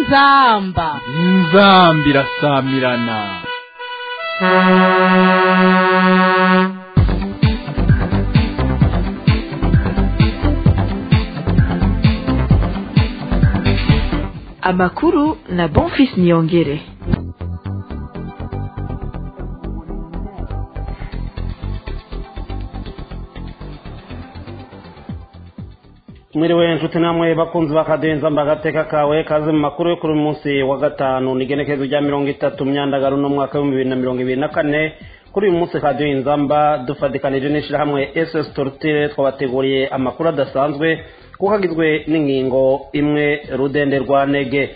inzamba inzamba irasamirana amakuru na bonfis niyongere mwiriwe nshuti namwe bakunzi bakadenza mbagateka kawe kaze mu makuru yo kuri uyu munsi wa gatanu ni igenekerezo rya mirongo itatu myandagaro n'umwaka w'ibihumbi bibiri na mirongo ibiri na kane kuri uyu munsi radiyo inzamba dufatikanije n'ishyirahamwe ss torutire twabateguriye amakuru adasanzwe kuko agizwe n'ingingo imwe rudende rwa nege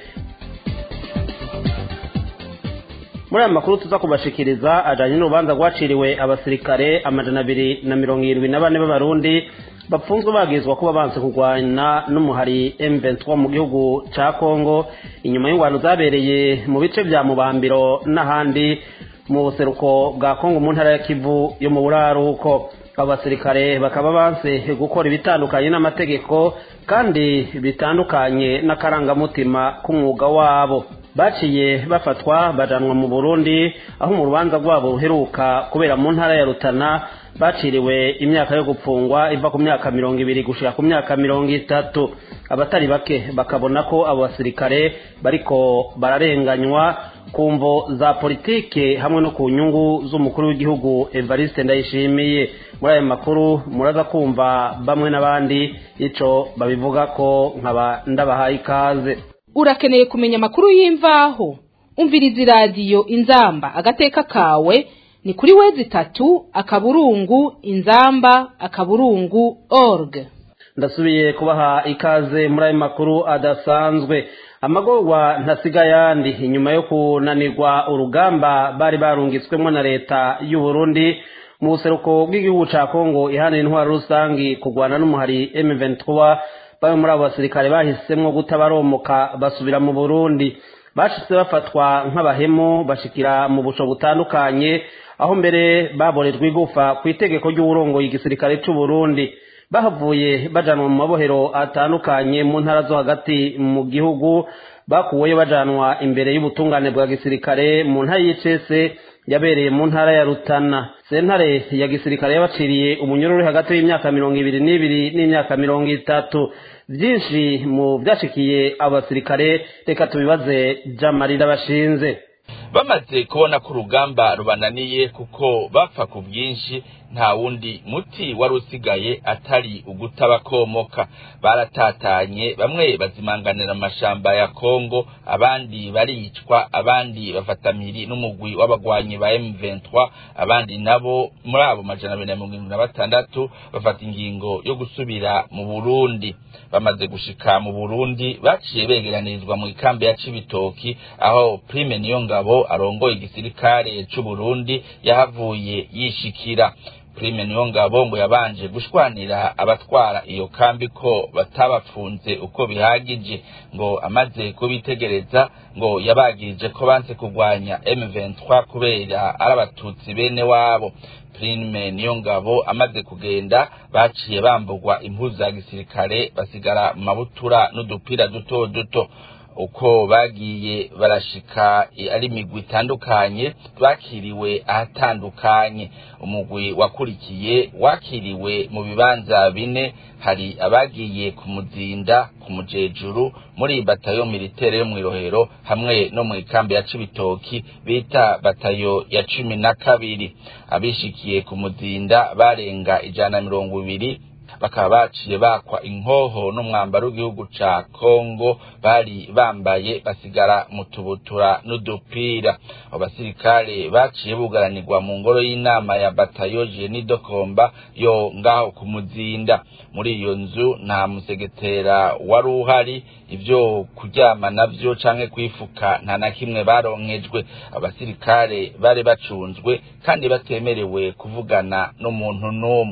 muri aya makuru tuza kubashikiriza ajyanye n'urubanza rwaciriwe abasirikare amajana abiri na mirongo irindwi na bane b'abarundi bapfunzwe bagizwa kuba banze kurwana n'umuhari M23 mu gihugu ca Kongo inyuma y'ingwano zabereye mu bice vya Mubambiro n'ahandi mu buseruko bwa Kongo mu ntara ya Kivu yo mu buraruko abasirikare bakaba banse gukora ibitandukanye n'amategeko kandi bitandukanye n'akarangamutima k'umwuga wabo baciye bafatwa bajanwa mu Burundi aho mu rubanza rwabo ruheruka kubera mu ntara ya Rutana baciriwe imyaka yo gupfungwa iva ku myaka mirongo ibiri gushika ku myaka mirongo itatu abatari bake bakabona ko abo basirikare bariko bararenganywa ku mvo za politike hamwe no ku nyungu z'umukuru w'igihugu Evariste Ndayishimiye muri ayo makuru muraza kumva bamwe n'abandi ico babivuga ko nkaba ndabahaye ikaze urakeneye kumenya amakuru y'imvaho umviriza iradiyo inzamba agateka kawe ni kuri wezi itatu akaburungu inzamba akaburungu org ndasubiye kubaha ikaze muri ayo makuru adasanzwe amagorwa ntasiga yandi inyuma yo kunanirwa urugamba bari barungitswemo na leta y'u Burundi mu buseruko bw'igihugu ca Kongo ihana intwaro rusangi kurwana n'umuhari M23 bamwe muri abo basirikare bahisemwo gutabaromoka basubira mu Burundi bashitse bafatwa nk'abahemu bashikira mu buco butandukanye aho mbere baborejwe igufa ku itegeko ry'uburongoye igisirikare c'u Burundi bahavuye bajanwa mu mabohero atandukanye mu ntara zo hagati mu gihugu bakuweyo bajanwa imbere y'ubutungane bwa gisirikare mu ntara y'icese yabereye mu ntara ya Rutana sentare ya gisirikare yabaciriye umunyururu uri hagati y'imyaka mirongo ibiri n'ibiri n'imyaka mirongo itatu byinshi mu byashikiye abo basirikare reka tubibaze jamarira bashinze bamaze kubona ko urugamba rubananiye kuko bapfa ku bwinshi nta wundi muti wari usigaye atari ugutabakomoka baratatanye bamwe bazimanganira amashamba ya kongo abandi baricwa abandi bafatamiri n'umugwi w'abagwanyi ba M23 abandi nabo muri abo majana abiri na mirongo irindwi na batandatu bafata ingingo yo gusubira mu burundi bamaze gushika mu burundi baciye begeranirizwa mu ikambi ya cibitoki aho prime niyo ngabo arongoye igisirikare c'uburundi yahavuye yishikira prime niyo ngabo ngo yabanje gushwanira abatwara iyo kambi ko batabapfunze uko bihagije ngo amaze kubitegereza ngo yabagirije ko banse kurwanya M23 kubera ari abatutsi bene wabo prime niyo ngabo amaze kugenda baciye bambugwa impuzu za gisirikare basigara mu mabutura n'udupira duto duto uko bagiye barashika ari imigwi itandukanye bakiriwe ahatandukanye umugwi wakurikiye wakiriwe mu bibanza bine hari abagiye ku muzinda ku mujejuru muri batayo militere yo mw'irohero hamwe no mu ikambi ya cibitoki bita batayo ya cumi na kabiri abishikiye ku muzinda barenga ijana na mirongo ibiri bakaba baciye bakwa inkoho n'umwambaro w'igihugu ca Kongo bari bambaye basigara mu tubutura n'udupira abo basirikare baciye bugaranirwa mu ngoro y'inama ya batayo Jeni Dokomba yo ngaho ku muzinda muri iyo nzu nta musegetera wari uhari ivyo kuryama navyo canke kwifuka nta na kimwe baronkejwe abasirikare bari bacunzwe kandi batemerewe kuvugana n'umuntu n'umwe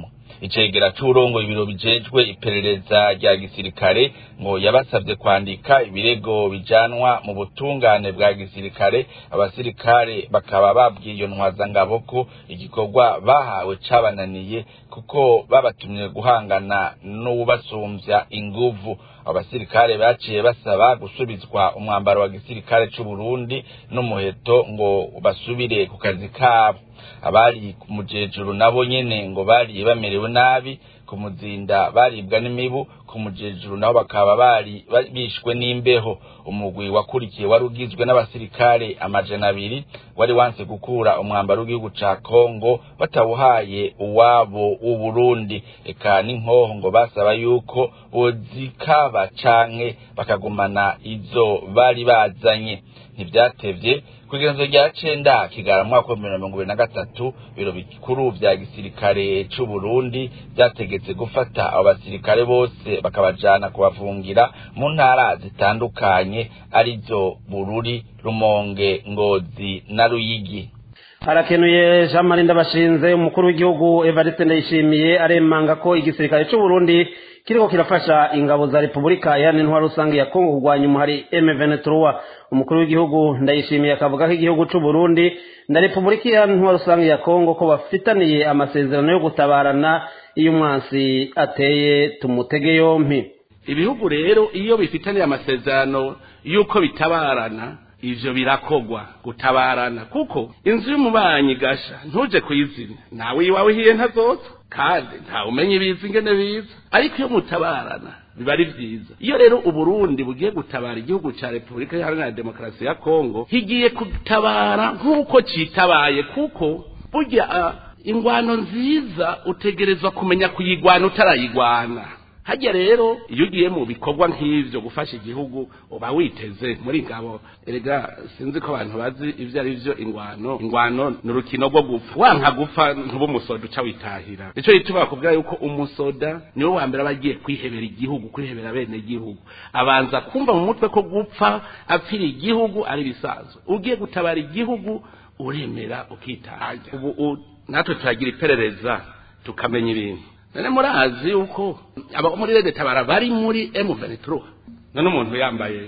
icegera c'urongoye ibiro bijejwe iperereza rya gisirikare ngo yabasabye kwandika ibirego bijanwa mu butungane bwa gisirikare abasirikare bakaba babwiye iyo ntwazangabo ko igikorwa bahawe cabananiye kuko babatumye guhangana n'uwubasumbya inguvu abasirikare baciye basaba gusubizwa umwambaro wa gisirikare c'u Burundi n'umuheto ngo basubire ku kazi kabo abari ku mujejuru nabo nyene ngo bari bamerewe nabi ku muzinda baribwa n'imibu ku mujejuru nabo bakaba bari bishwe n'imbeho umugwi wakurikiye wari ugizwe n'abasirikare amajana abiri wari wanse gukura umwambaro w'igihugu ca Kongo batawuhaye uwabo w'Uburundi eka n'inkoho ngo basaba yuko bozikaba canke bakagumana izo bari bazanye ntivyatevye kugenzo rya cenda kigara mwaka wa mirongo ibiri na gatatu biro bikuru vya gisirikare c'u Burundi vyategetse gufata abo basirikare bose bakabajana kubafungira mu ntara zitandukanye arizo Bururi Rumonge Ngozi na Ruyigi harakenuye jean marie ndabashinze umukuru w'igihugu evariste ndayishimiye aremanga ko igisirikare c'u Burundi kiriko kirafasha ingabo za repubulika yani intwaro rusange ya kongo kurwanya umuhari m23 umukuru w'igihugu ndayishimiye akavuga ko igihugu c'u Burundi na repubulika ya intwaro rusange ya kongo ko bafitaniye amasezerano yo gutabarana iyo umwansi ateye tumutege yompi ibihugu rero iyo bifitaniye amasezerano y'uko bitabarana ivyo birakogwa gutabarana kuko inzu y'umubanyi gasha ntuje kuyizimya nawe iwawe hiye ntazoza kandi ntawe umenya ibiza ingene biza ariko iyo mutabarana biba ari vyiza iyo rero uburundi bugiye gutabara igihugu ca repubulika iharanira demokarasi ya kongo higiye gutabara nk'uko citabaye kuko burya uh, ingwano nziza utegerezwa kumenya kuyigwana utarayigwana hajya rero iyo ugiye mu bikorwa nk'ivyo gufasha igihugu uba witeze muri ngabo erega sinzi ko abantu bazi ivyo ari vyo ingwano ingwano ni urukino rwo gupfa wanka gupfa ntuba umusoda uca witahira nico gituma bakubwira yuko umusoda niwe wa mbere aba agiye kwihebera igihugu kwihebera bene igihugu abanza kumva mu mutwe ko gupfa apfira igihugu ari bisanzwe ugiye gutabara igihugu uremera ukitahira ubu natwe turagira iperereza tukamenya ibintu none murazi yuko aba muri rede tabara bari muri M23 none umuntu yambaye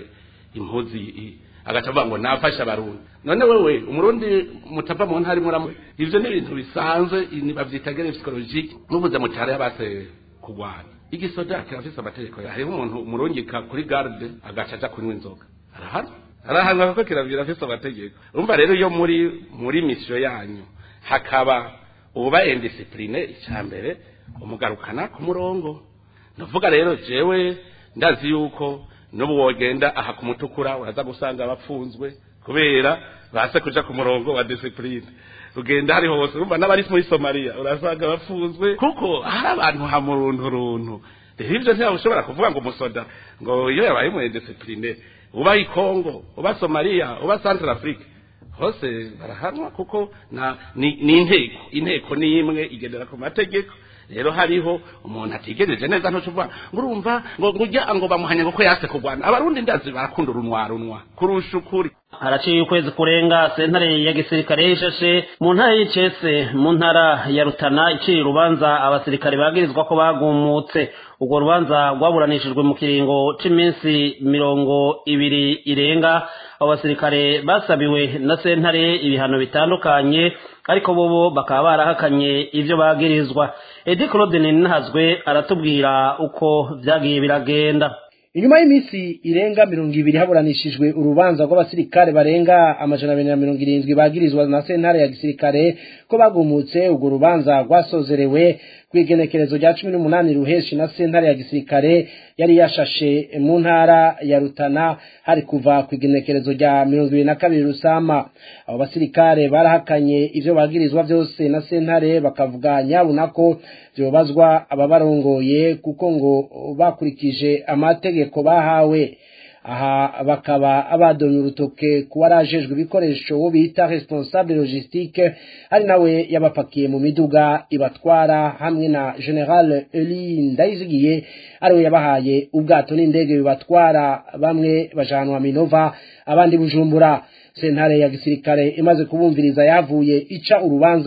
impuzi agaca avuga ngo nafasha abarundi none wewe umurundi mutava mu ntari muramu ivyo ni ibintu bisanzwe bavyita guerre psychologique muvuze mu cyaro yabase kugwana igisoda kirafise amategeko hariho umuntu umurungika kuri garde agaca aja kunywa inzoga arahana arahanwa kuko kiravira afise amategeko urumva rero iyo muri muri mission yanyu hakaba uba indiscipline icambere umugarukana ku murongo ndavuga rero jewe ndazi yuko n'ubu wogenda aha ku mutukura uraza gusanga abapfunzwe kubera base kuja ku murongo wa discipline ugenda hari hose urumva n'abari muri somaliya urasanga bapfunzwe kuko hari abantu hamuruntu runtu rero ivyo ntiyaba kuvuga ngo umusoda ngo iyo yabaye mu discipline uba i Congo uba Somalia uba Central Africa hose barahanwa kuko na ni, ni inteko inteko ni imwe igendera ku mategeko rero hariho umuntu atigereje neza ntucuvuga ngo urumva ngo ngujya ngo bamuhanya ngo yase kugwana abarundi ndazi barakunda urunwa runwa kurusha ukuri haraciye ukwezi kurenga sentare ya gisirikare yishashe mu ntara y'icese mu ntara ya rutana iciye urubanza abasirikare bagirizwa ko bagumutse urwo rubanza rwaburanishijwe mu kiringo c'iminsi mirongo ibiri irenga abo basirikare basabiwe na sentare ibihano bitandukanye ariko bobo bakaba barahakanye ivyo bagirizwa edi claude ninahazwe aratubwira uko vyagiye biragenda inyuma y'iminsi irenga mirongo ibiri haburanishijwe urubanza rw'abasirikare barenga amajana abiri na mirongo irindwi bagirizwa na sentare ya gisirikare ko bagumutse urwo rubanza rwasozerewe kw'igenekerezo rya cumi n'umunani ruheshi na sentare ya gisirikare yari yashashe mu ntara ya rutana hari kuva ku igenekerezo rya mirongo ibiri na kabiri rusama abo basirikare barahakanye ivyo bagirizwa vyose na sentare bakavuga nyabuna ko vyobazwa ababarongoye kuko ngo bakurikije amategeko bahawe aha bakaba abadonye urutoke kuba arajejwe ibikoresho wo bita responsable logistique ari nawe yabapakiye mu miduga ibatwara hamwe na general Eli Ndayizigiye ariwe yabahaye ubwato n'indege bibatwara bamwe bajanwa Minova abandi Bujumbura sentare ya gisirikare imaze kubumviriza yavuye ica urubanza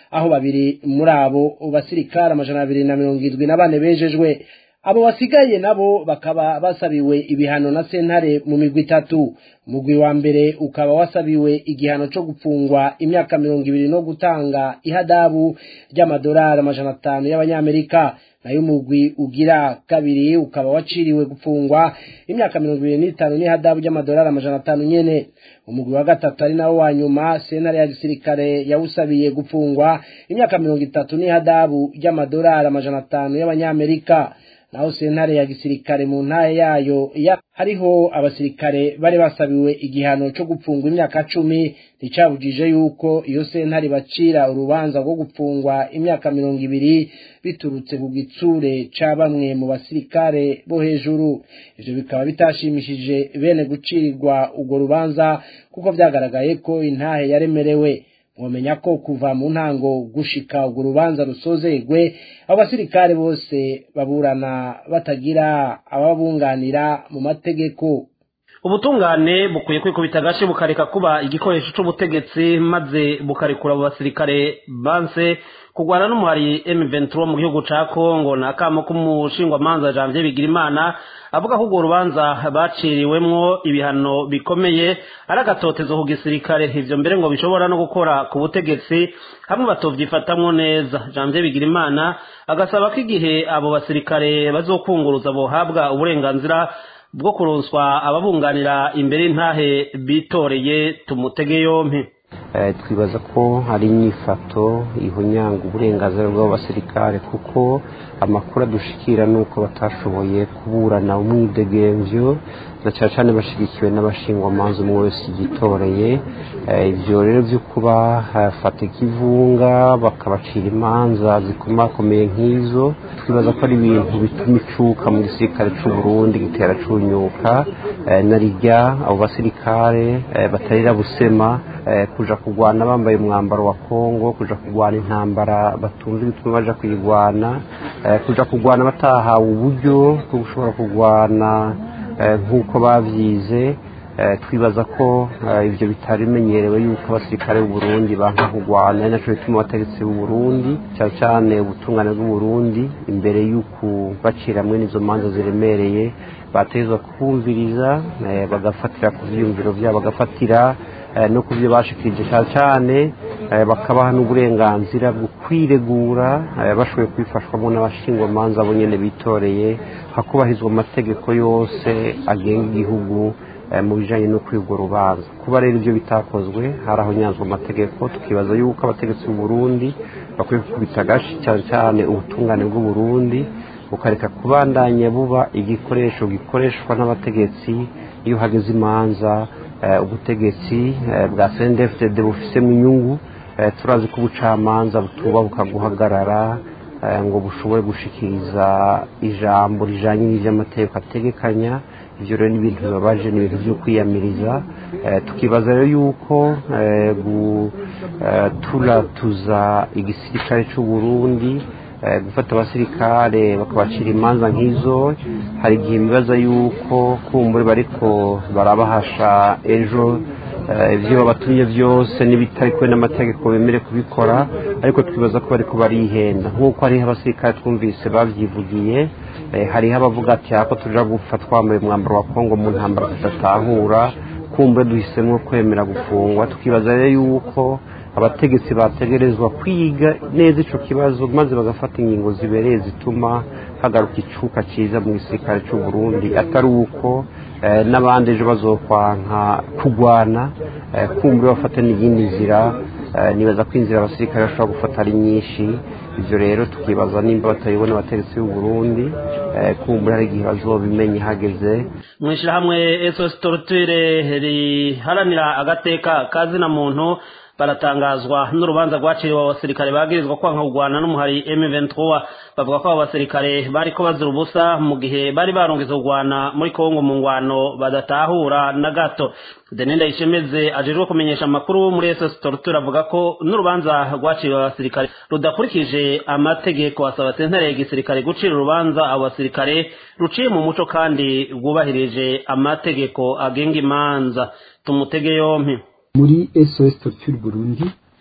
aho babiri muri abo basirikare amajana abiri na mirongo irindwi na bane bejejwe abo basigaye nabo bakaba basabiwe ibihano na sentare mu migwi itatu umugwi wa mbere ukaba wasabiwe igihano cyo gupfungwa imyaka mirongo ibiri no gutanga ihadabu ry'amadolari amajana atanu y'abanyamerika nayo umugwi ugira kabiri ukaba waciriwe gupfungwa imyaka mirongo ibiri n'itanu n'ihadabu ry'amadolari amajana atanu nyene umugwi wa gatatu ari nawo wa nyuma sentare ya gisirikare yawusabiye gupfungwa imyaka mirongo itatu n'ihadabu ry'amadolari amajana atanu y'abanyamerika naho sentare ya gisirikare mu ntara yayo ya hariho abasirikare bari basabiwe igihano cyo gupfungwa imyaka cumi nticabujije yuko iyo sentare bacira urubanza rwo gupfungwa imyaka mirongo ibiri biturutse ku gitsure ca bamwe mu basirikare bo hejuru ivyo bikaba bitashimishije bene gucirirwa urwo rubanza kuko vyagaragaye ko intahe yaremerewe mwomenya ko kuva mu ntango gushika urwo rubanza rusozegwe abo basirikare bose baburana batagira ababunganira mu mategeko ubutungane bukwiye kwikubita agace bukareka kuba igikoresho c'ubutegetsi maze bukarekura abo basirikare banse kugwana n'umuhari M23 mu gihugu ca Kongo na kamo k'umushingwamanza Janvier Bigirimana avuga ko urwo rubanza baciriwemwo ibihano bikomeye ari agatotezo ku gisirikare ivyo mbere ngo bishobora no gukora ku butegetsi hamwe batovyifatamwo neza Janvier Bigirimana agasaba ko igihe abo basirikare bazokunguruza bohabwa uburenganzira bwo kuronswa ababunganira imbere y'intahe bitoreye tumutege yompi twibaza ko hari inyifato ihunyanga uburenganzira bw'abasirikare kuko amakuru adushikira ni uko batashoboye kuburana umwidegemvyo na cyane cyane bashyigikiwe n'abashingwamanza umwe wese yitoreye ibyo rero byo kuba hafata ikivunga bakabacira imanza zikomakomeye nk'izo twibaza ko ari ibintu bituma icuka mu gisirikare cy'u Burundi gitera cunyuka na rijya abo basirikare batarira busema kuja kurwana bambaye umwambaro wa Kongo kuja kurwana intambara batunze bituma baja kuyirwana kuja kurwana batahawe uburyo bwo gushobora kurwana nk'uko babyize twibaza ko ibyo bitari bimenyerewe yuko abasirikare b'u Burundi banka kurwana ari nacyo bituma abategetsi b'u Burundi cyane cyane ubutungane bw'u Burundi imbere y'uku bacira hamwe n'izo manza ziremereye batezwa kumviriza bagafatira ku byiyumviro byabo bagafatira no ku byo bashikirije cyane cyane bakabaha n'uburenganzira bwo kwiregura bashoboye kubifashwamo n'abashingwamanza bo nyine bitoreye hakubahizwa amategeko yose agenga igihugu mu bijyanye no kwiga urubanza kuba rero ibyo bitakozwe hari aho nyanzwa amategeko tukibaza yuko abategetsi b'u Burundi bakwiye gukubita agashi cyane cyane ubutungane bw'u Burundi bukareka kubandanya buba igikoresho gikoreshwa n'abategetsi iyo hageze imanza ubutegetsi bwa CNDFDD bufisemo inyungu turazi ko ubucamanza butuba bukaguhagarara ngo bushobore gushikiriza ijambo rijanye n'ivy'amategeko ategekanya ivyo rero ni ibintu bibabaje ni ibintu vyo kwiyamiriza tukibaza rero yuko guturatuza igisirikare c'u Burundi gufata abasirikare bakabacira imanza nk'izo hari igihe bibaza yuko kumbure bariko barabahasha ejo ibyo babatumye byose n'ibitari kwe n'amategeko bemere kubikora ariko twibaza ko bariko barihenda nk'uko hariho abasirikare twumvise babyivugiye hariho abavuga ati ako tuja gupfa twambaye umwambaro wa kongo mu ntambara tudatahura kumbe duhisemo kwemera gufungwa tukibaza rero yuko abategetsi bategerezwa kwiga neza ico kibazo maze bagafata ingingo zibereye zituma hagaruka icuka ciza mu gisirikare c'u Burundi atari uko n'abandi ejo bazokwanka kugwana kumbe bafata n'iyindi nzira nibaza ko inzira abasirikare bashobora gufata ari nyinshi ivyo rero tukibaza nimba batayibona abategetsi b'u Burundi kumbe hari igihe bazobimenya hageze mwishirahamwe SOS Torture riharanira agateka kazina muntu baratangazwa n'urubanza rwaciriwe abasirikare bagirizwa kwanka kugwana n'umuhari M23 bavuga ko abo basirikare bariko bazira ubusa mu gihe bari barungitse kugwana muri Kongo mu ngwano badatahura na gato Denenda Ishemeze ajejwe kumenyesha amakuru muri SS Torture avuga ko n'urubanza rwaciriwe abasirikare rudakurikije amategeko asaba sentare y'igisirikare gucira urubanza abo basirikare ruciye mu muco kandi rwubahirije amategeko agenga imanza tumutege yompi muri SOS Torture Burundi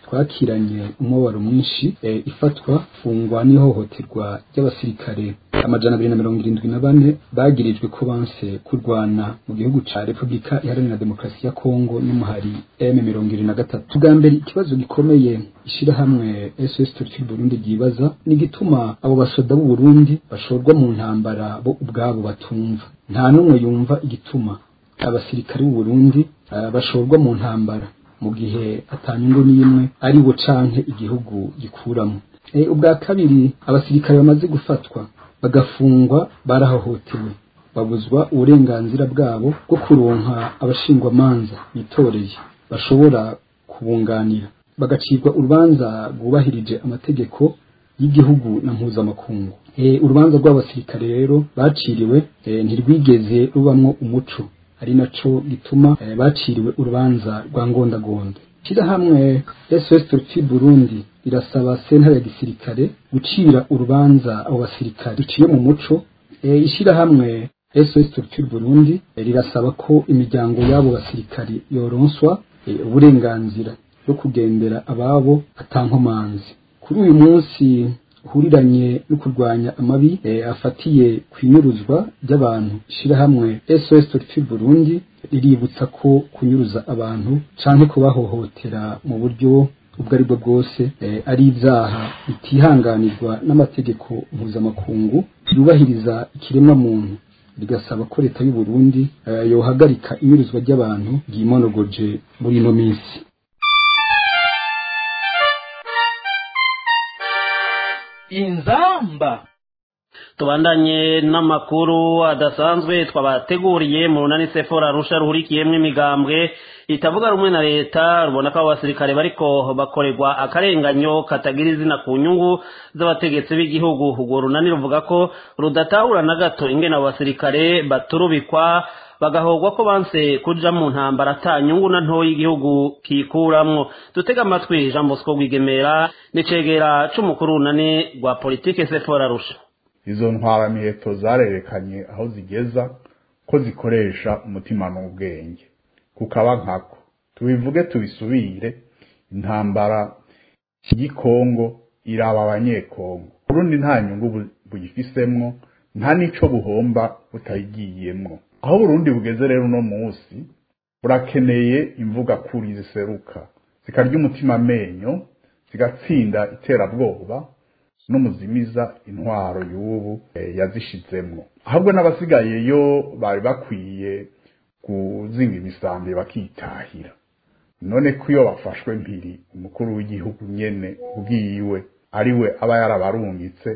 twakiranye umubabaro mwinshi e, ifatwa fungwa n'ihohoterwa ry'abasirikare amajana abiri na mirongo irindwi na bane bagirijwe ko banse kurwana mu gihugu ca repubulika iharanira demokarasi ya kongo n'umuhari m mirongo ibiri na gatatu bwa mbere ikibazo gikomeye ishirahamwe sos turki burundi ryibaza ni igituma abo basoda b'u burundi bashorwa mu ntambara bo ubwabo batumva nta n'umwe yumva igituma abasirikare b'u burundi uh, bashorwa mu ntambara mu gihe atanyungu n'imwe ari bo canke igihugu gikuramo e, ubwa kabiri abasirikare bamaze gufatwa bagafungwa barahohotewe babuzwa uburenganzira bwabo bwo kuronka abashingwamanza bitoreye bashobora kubunganira bagacirwa urubanza rwubahirije amategeko y'igihugu na mpuzamakungu e, urubanza rw'abasirikare rero baciriwe e, ntirwigeze rubamwo umuco ari naco gituma e, baciriwe urubanza rwa ngondagonda shirahamwe SOS Turki Burundi irasaba sentare ya gisirikare gucira urubanza abo basirikare duciye mu muco e, ishirahamwe SOS Turki Burundi e, rirasaba ko imiryango y'abo basirikare yoronswa e, uburenganzira bwo kugendera ababo atankomanzi kuri uyu munsi uhuriranye no kurwanya amabi e, afatiye kwinyuruzwa ry'abantu shirahamwe SOS Turki Burundi riributsa ko kunyuruza abantu canke kubahohotera mu buryo ubwo ari bwo bwose e, ari ibyaha bitihanganirwa n'amategeko mpuzamakungu yubahiriza ikiremwa muntu rigasaba ko leta y'u Burundi e, yohagarika inyuruzwa ry'abantu ryimonogoje muri ino minsi inzamba tubandanye n'amakuru adasanzwe twabateguriye mu runani sefora rusha ruhurikiyemo imigambwe itavuga rumwe na leta rubona ko abo basirikare bariko bakorerwa akarenganyo katagira izina ku nyungu z'abategetsi b'igihugu urwo runani ruvuga ko rudatahura na gato ingene abo basirikare baturubikwa bagahogwa ko banse kuja mu ntambara ata nyungu na ntoyi igihugu kikuramwo dutega amatwi jean bosco rwigemera n'icegera c'umukuru runani rwa politike sefora rusha izo ntwaramiheto zarerekanye aho zigeza ko zikoresha umutima n'ubwenge kukaba nkako tubivuge tubisubire intambara y'ikongo iraba abanyekongo urundi nta nyungu buyifisemwo nta n'ico buhomba butayigiyemwo aho burundi bugeze rero uno munsi burakeneye imvuga kuri ziseruka zikarya umutima amenyo zigatsinda iterabwoba n'umuzimiza intwaro y'ubu yazishizemwo ahubwo n'abasigaye yo bari bakwiye kuzinga imisambi bakitahira none ko iyo bafashwe mpiri umukuru w'igihugu nyene ubwiwe ari we aba yarabarungitse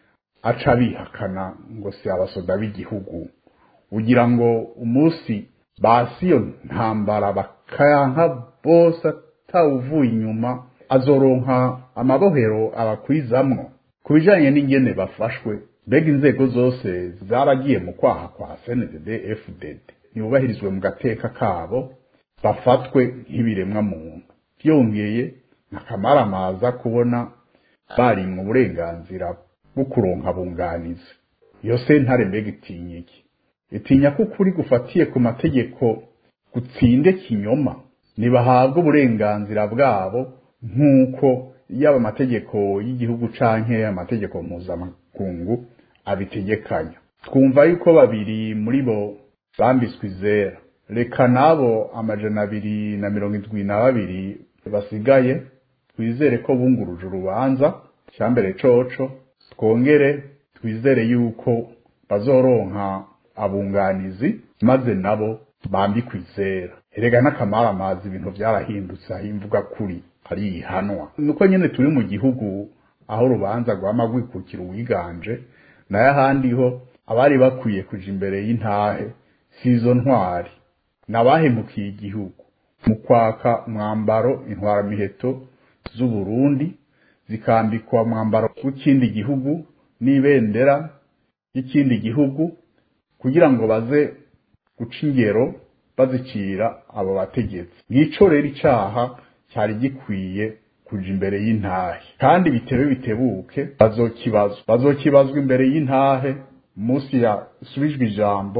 aca bihakana ngo si abasoda b'igihugu ugira ngo umunsi basi iyo ntambara bakayanka bose atawuvuye inyuma azoronka amabohero abakwizamwo ku bijanye n'ingene bafashwe mbega inzego zose zaragiye mu kwaha kwa CNDD FDD ntibubahirizwe mu gateka kabo bafatwe nk'ibiremwa muntu byongeye nakamaramaza kubona bari mu burenganzira bwo kuronka bunganizi iyo sentare mbega itinya iki itinya ko ukuri gufatiye ku mategeko gutsinde kinyoma ntibahabwe uburenganzira bwabo nk'uko yaba amategeko y'igihugu canke amategeko mpuzamakungu abitegekanya twumva yuko babiri muri bo bambitswe izera reka n'abo amajana abiri na mirongo indwi na babiri basigaye twizere ko bunguruje urubanza cyambere coco twongere twizere yuko bazoronka abunganizi maze nabo bambikwa izera erega n'akamaramazi ibintu byarahindutse aho imvuga kuri ari ihanwa nuko nyene turi mu gihugu aho urubanza rwama rwikukira uwiganje nayo ahandi ho abari bakwiye kuja imbere y'intahe si izo ntwari nabahemukiye igihugu mu kwaka umwambaro intwaramiheto z'uburundi zikambikwa umwambaro w'ikindi gihugu n'ibendera y'ikindi gihugu kugira ngo baze guca ingero bazicira abo bategetsi ngico rero icaha cyari gikwiye kuja imbere y'intahe kandi bitebe bitebuke bazokibazwa bazokibazwa imbere y'intahe munsi yasubijwe ijambo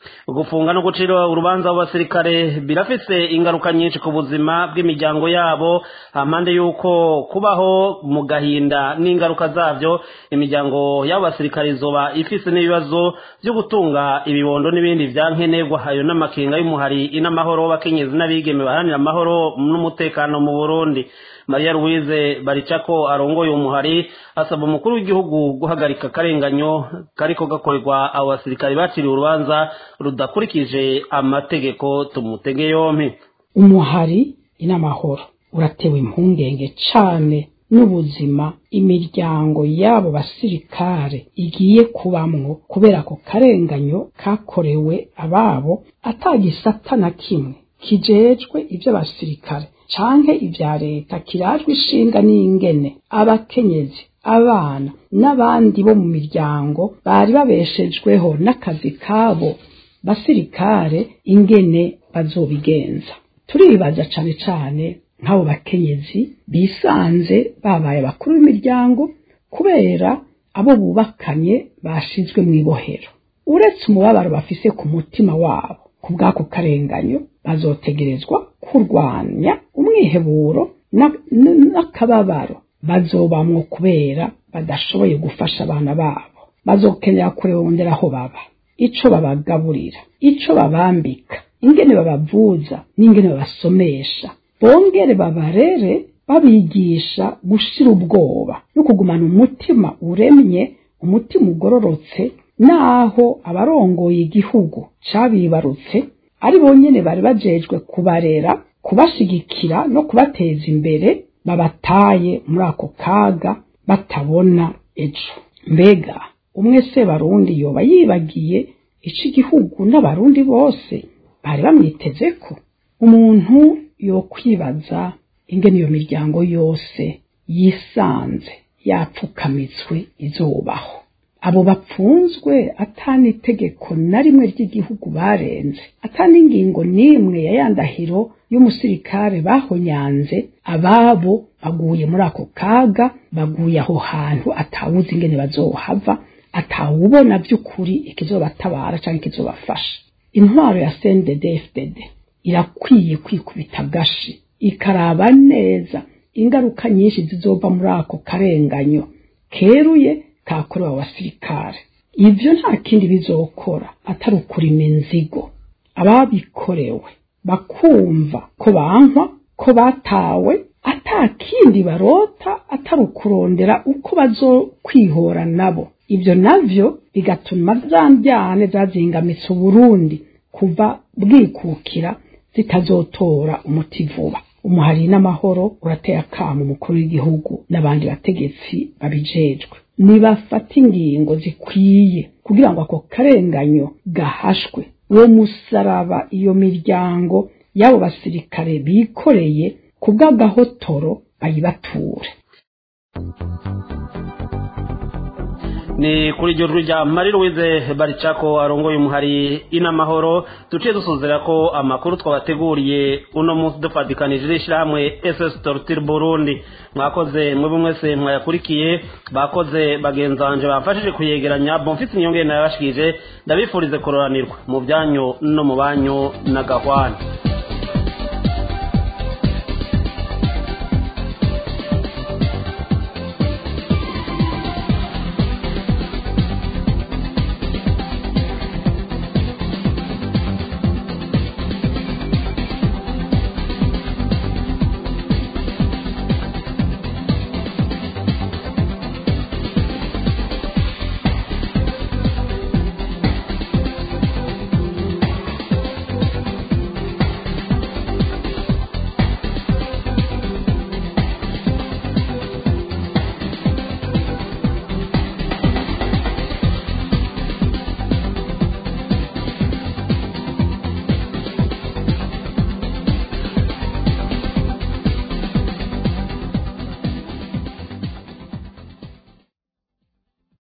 gufunga no gucira urubanza abasirikare birafise ingaruka nyinshi ku buzima bw'imiryango yabo hampande y'uko kubaho mu gahinda n'ingaruka zabyo imiryango y'abo basirikare izoba ifise n'ibibazo byo gutunga ibibondo n'ibindi vya nkenerwa ayo n'amakenga y'umuhari in'amahoro w'abakenyezi n'abigeme baharanira amahoro n'umutekano mu burundi mariya louise baricako arongoye umuhari asaba umukuru w'igihugu guhagarika akarenganyo kariko gakorerwa abo basirikare baciriwe urubanza rudakurikije amategeko tumutege yompi umuhari inamahoro uratewe impungenge cane n'ubuzima imiryango y'abo basirikare igiye kubamwo kubera ako karenganyo kakorewe ababo atagisata na kimwe kijejwe ivy'abasirikare canke ivya leta kirajwe ishinga n'ingene abakenyezi abana n'abandi bo mu miryango bari babeshejweho n'akazi kabo basirikare ingene bazobigenza turibaza cane cane nk'abo bakenyezi bisanze babaye abakuru b'imiryango kubera abo bubakanye bashizwe mu ibohero uretse umubabaro bafise ku mutima wabo ku bw'ako karenganyo bazotegerezwa kurwanya umwiheburo n'akababaro bazobamwo kubera badashoboye gufasha abana babo bazokenera kurondera aho baba ico babagaburira ico babambika ingene babavuza n'ingene babasomesha bongere babarere babigisha gushira ubwoba no kugumana umutima uremye umutima ugororotse naho abarongoye igihugu cabibarutse ari bonyene bari bajejwe kubarera kubashigikira no kubateza imbere babataye muri ako kaga batabona ejo mbega umwe se barundi yoba yibagiye ico igihugu n'abarundi bose bari bamwitezeko umuntu yokwibaza ingene iyo miryango yose yisanze yapfukamitswe izubaho abo bapfunzwe atani itegeko na rimwe ry'igihugu barenze atani ingingo n'imwe ya yandahiro y'umusirikare bahonyanze ababo baguye muri ako kaga baguye aho hantu atawuzi ingene bazohava atawubona by'ukuri ikizobatabara cyangwa ikizobafasha intwaro ya CNDD-FDD irakwiye kwikubita agashi ikaraba neza ingaruka nyinshi zizova muri ako karenganyo keruye kakorewe abasirikare ivyo nta kindi bizokora atari ukurima inzigo ababikorewe bakumva ko bankwa ko batawe ata kindi barota atari ukurondera uko bazokwihora nabo ivyo navyo bigatuma za mbyane zazingamitse uburundi kuva bwikukira zitazotora umuti vuba umuhari n'amahoro urateye akamo umukuru w'igihugu n'abandi bategetsi babijejwe nibafata ingingo zikwiye kugira ngo ako karenganyo gahashwe uwo musaraba iyo miryango y'abo basirikare bikoreye ku bw'agahotoro bayibature ni kuri iryo jwi rya marie louise baricako arongoye umuhari inamahoro duciye dusuzera ko amakuru twabateguriye uno munsi dufatikanije n'ishyirahamwe ss torture burundi mwakoze mwebwe mwese mwayakurikiye bakoze bagenzi banje bafashije kuyegeranya bomfite inyongere nayabashikije ndabifurize kororanirwa mu byanyu no mu banyu na gahwana